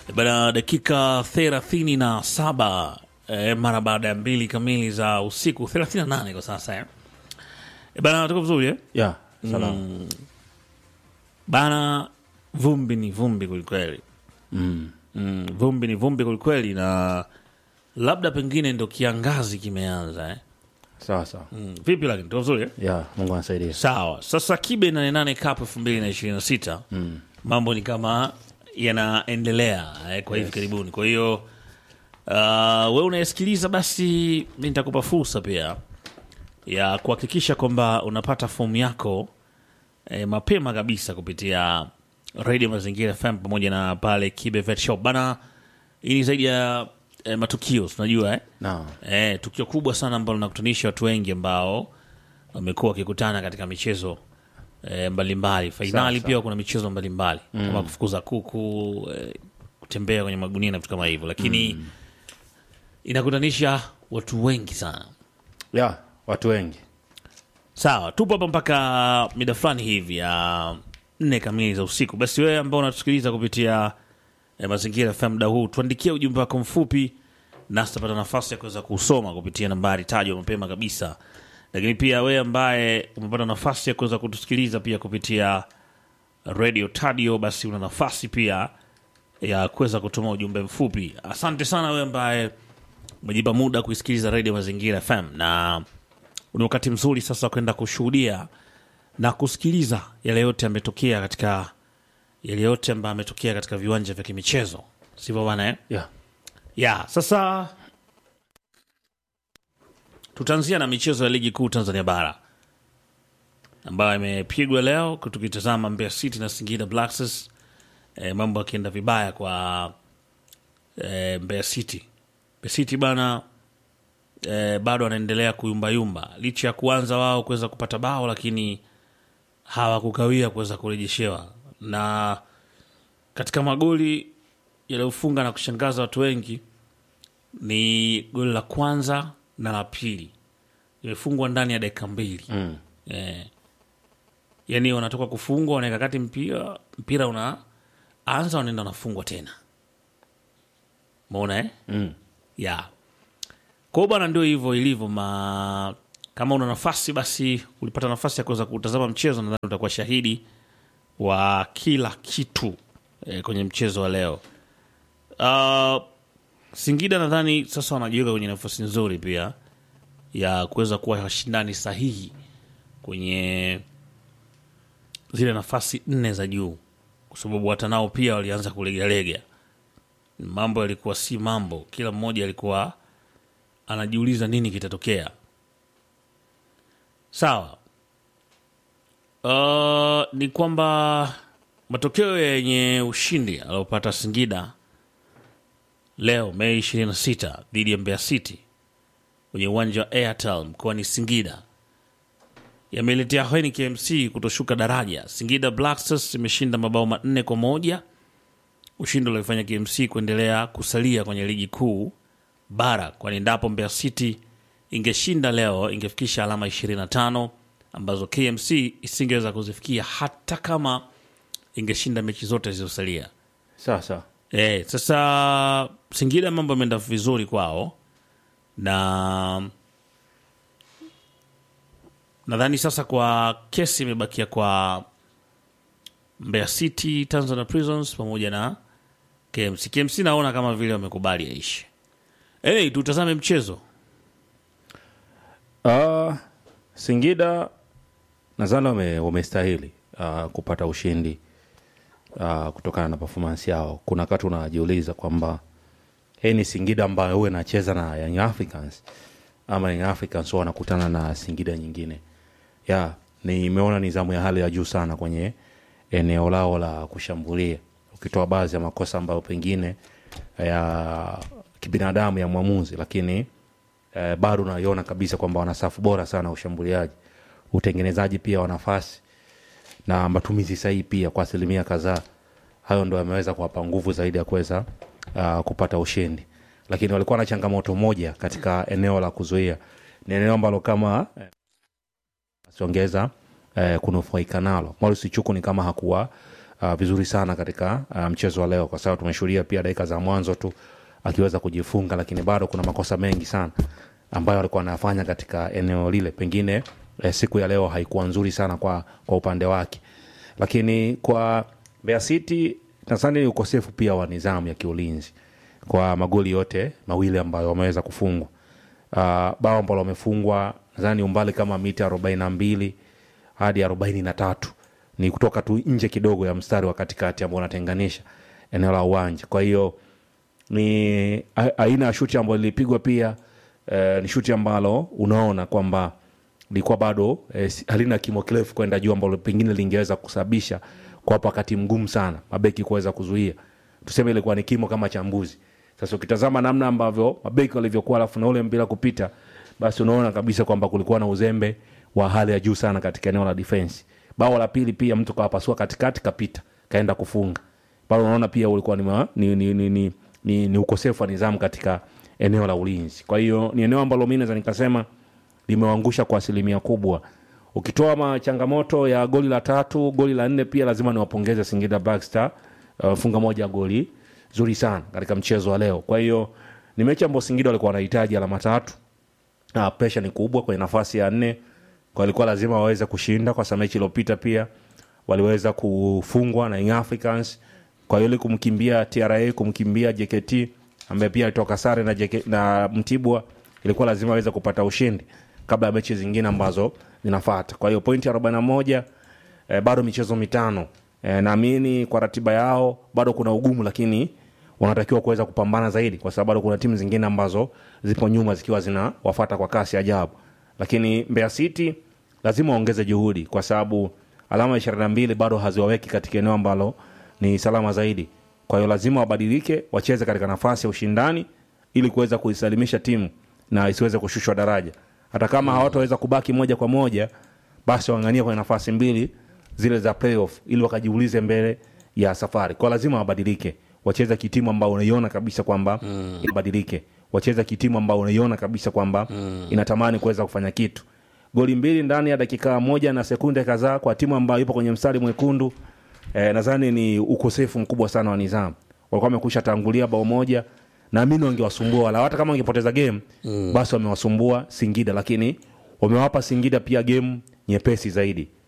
Bana, dakika thelathini na saba eh, mara baada ya mbili kamili za usiku, thelathini na nane kwa sasa eh. Eh, Bana, tuko vizuri eh? ya salama Bana, vumbi ni vumbi kwelikweli. mm. Mm, vumbi ni vumbi kwelikweli, na labda pengine ndo kiangazi kimeanza eh? sawa sawa mm. Vipi lakini tuko vizuri eh? ya Mungu anasaidia Sawa, sasa Kibe 88 Cup elfu mbili na ishirini na sita mm. mambo ni kama yanaendelea eh, kwa hivi karibuni. Kwa hiyo uh, we unayesikiliza, basi mi nitakupa fursa pia ya kuhakikisha kwamba unapata fomu yako eh, mapema kabisa kupitia Radio Mazingira FM pamoja na pale Kibe Vet Shop bana. Hii ni zaidi ya eh, matukio tunajua eh? na Eh, tukio kubwa sana ambalo linakutanisha watu wengi ambao wamekuwa wakikutana katika michezo eh, mbalimbali fainali. Sawa, Pia kuna michezo mbalimbali kama kufukuza kuku eh, kutembea kwenye magunia na vitu kama hivyo, lakini inakutanisha watu wengi sana. ya watu wengi Sawa, tupo hapa mpaka mida fulani hivi ya nne kamili za usiku. Basi wewe ambao unatusikiliza kupitia eh, Mazingira FM muda huu, tuandikie ujumbe wako mfupi, nasi tutapata nafasi ya kuweza kusoma kupitia nambari tajwa mapema kabisa. Lakini pia wewe ambaye umepata nafasi ya kuweza kutusikiliza pia kupitia Radio Tadio, basi una nafasi pia ya kuweza kutuma ujumbe mfupi. Asante sana wewe ambaye umejipa muda kuisikiliza Radio Mazingira FM na ni wakati mzuri sasa wa kwenda kushuhudia na kusikiliza yale yote yametokea katika yale yote ambayo ametokea katika viwanja vya kimichezo, sivyo bana eh? ya ya sasa tutaanzia na michezo ya ligi kuu Tanzania bara ambayo imepigwa leo, tukitazama Mbeya City na Singida Black Stars. E, mambo akienda vibaya kwa e, Mbeya City. Mbeya City bana e, bado anaendelea kuyumbayumba licha ya kuanza wao kuweza kupata bao, lakini hawakukawia kuweza kurejeshewa, na katika magoli yaliyofunga na kushangaza watu wengi ni goli la kwanza na la pili limefungwa ndani ya dakika mbili mm. eh. Yani wanatoka kufungwa, wanaweka kati mpira, mpira unaanza, wanaenda wanafungwa tena, maona eh? Mm. ya kwao bwana, ndio hivyo ilivyo. Ma kama una nafasi basi, ulipata nafasi ya kuweza kutazama mchezo, nadhani utakuwa shahidi wa kila kitu eh, kwenye mchezo wa leo. Uh, Singida nadhani sasa wanajiweka kwenye nafasi nzuri pia ya kuweza kuwa washindani sahihi kwenye zile nafasi nne za juu, kwa sababu hata nao pia walianza kulegalega. Mambo yalikuwa si mambo, kila mmoja alikuwa anajiuliza nini kitatokea. Sawa. Uh, ni kwamba matokeo yenye ushindi aliopata Singida leo Mei 26 dhidi ya Mbeya City kwenye uwanja wa Airtel mkoani Singida yameletea hweni KMC kutoshuka daraja. Singida Black Stars imeshinda mabao manne kwa moja, ushindi uliofanya KMC kuendelea kusalia kwenye ligi kuu bara, kwani endapo Mbeya City ingeshinda leo ingefikisha alama 25 ambazo KMC isingeweza kuzifikia hata kama ingeshinda mechi zote zilizosalia. sawa sawa E, sasa Singida mambo yameenda vizuri kwao na nadhani sasa kwa kesi imebakia kwa Mbeya City, Tanzania Prisons pamoja na KMC. KMC naona kama vile wamekubali yaishi. Hey, tutazame mchezo. Uh, Singida nadhani wame- wamestahili uh, kupata ushindi uh, kutokana na performance yao. Kuna wakati unajiuliza kwamba hii ni Singida ambayo huwa inacheza na Young Africans ama Young Africans huwa wanakutana na Singida nyingine. Ya, nimeona nidhamu ya hali ya juu sana kwenye eneo lao la kushambulia, ukitoa baadhi ya makosa ambayo pengine ya kibinadamu ya mwamuzi, lakini eh, bado unaiona kabisa kwamba wana safu bora sana ya ushambuliaji, utengenezaji pia wa nafasi na matumizi sahihi pia kwa asilimia kadhaa. Hayo ndo yameweza kuwapa nguvu zaidi ya kuweza uh, kupata ushindi, lakini walikuwa na changamoto moja katika eneo la kuzuia. Ni eneo ambalo kama eh, asiongeza eh, kunufaika nalo. Maurice Chuku ni kama hakuwa uh, vizuri sana katika uh, mchezo wa leo kwa sababu tumeshuhudia pia dakika za mwanzo tu akiweza kujifunga lakini bado kuna makosa mengi sana ambayo alikuwa anayafanya katika eneo lile pengine eh, siku ya leo haikuwa nzuri sana kwa, kwa upande wake lakini kwa Mbeya City nadhani ni ukosefu pia wa nidhamu ya kiulinzi kwa magoli yote mawili ambayo wameweza kufungwa uh, bao ambalo wamefungwa nadhani umbali kama mita arobaini na mbili hadi arobaini na tatu ni kutoka tu nje kidogo ya mstari wa katikati ambao unatenganisha eneo la uwanja kwa hiyo ni a- aina ya shuti ambayo lilipigwa pia eh, ni shuti ambalo unaona kwamba lilikuwa bado eh, si- halina kimo kirefu kwenda juu ambalo pengine lingeweza kusababisha kuwapa wakati mgumu sana mabeki kuweza kuzuia tuseme ilikuwa ni kimo kama cha mbuzi sasa ukitazama namna ambavyo mabeki walivyokuwa alafu na ule mpira kupita basi unaona kabisa kwamba kulikuwa na uzembe wa hali ya juu sana katika eneo la defense bao la pili pia mtu kawapasua katikati kapita kaenda kufunga pale unaona pia ulikuwa ni, ma, ni, ni, ni, ni, ni, ni ukosefu wa nidhamu katika eneo la ulinzi kwa hiyo ni eneo ambalo mi naweza nikasema limewaangusha kwa asilimia kubwa ukitoa ma changamoto ya goli la tatu goli la nne pia lazima niwapongeze singida Black Star uh, funga moja goli zuri sana katika mchezo wa leo kwa hiyo ni mechi ambayo singida walikuwa wanahitaji alama tatu uh, presha ni kubwa kwenye nafasi ya nne kwa ilikuwa lazima waweze kushinda kwa sababu mechi iliyopita pia waliweza kufungwa na Young Africans kwa hiyo ili kumkimbia TRA kumkimbia JKT ambaye pia alitoka sare na, JK, na Mtibwa ilikuwa lazima aweze kupata ushindi kabla ya mechi zingine ambazo zinafata kwa hiyo pointi 41 eh, bado michezo mitano eh, naamini kwa ratiba yao bado kuna ugumu lakini wanatakiwa kuweza kupambana zaidi kwa sababu bado kuna timu zingine ambazo zipo nyuma zikiwa zina wafata kwa kasi ajabu lakini Mbeya City lazima waongeze juhudi kwa sababu alama ishirini na mbili bado haziwaweki katika eneo ambalo ni salama zaidi kwa hiyo lazima wabadilike wacheze katika nafasi ya ushindani ili kuweza kuisalimisha timu na isiweze kushushwa daraja hata kama hawataweza kubaki moja kwa moja basi waangania kwenye nafasi mbili zile za playoff ili wakajiulize mbele ya safari kwa lazima wabadilike wacheze kitimu ambao unaiona kabisa kwamba mm. ibadilike wacheze kitimu ambao unaiona kabisa kwamba mm. inatamani kuweza kufanya kitu goli mbili ndani ya dakika moja na sekunde kadhaa kwa timu ambayo ipo kwenye mstari mwekundu eh, nadhani ni ukosefu mkubwa sana wa nidhamu walikuwa wamekusha tangulia bao moja naamini wangewasumbua wala hata kama wangepoteza game mm. basi wamewasumbua singida lakini wamewapa singida pia game nyepesi zaidi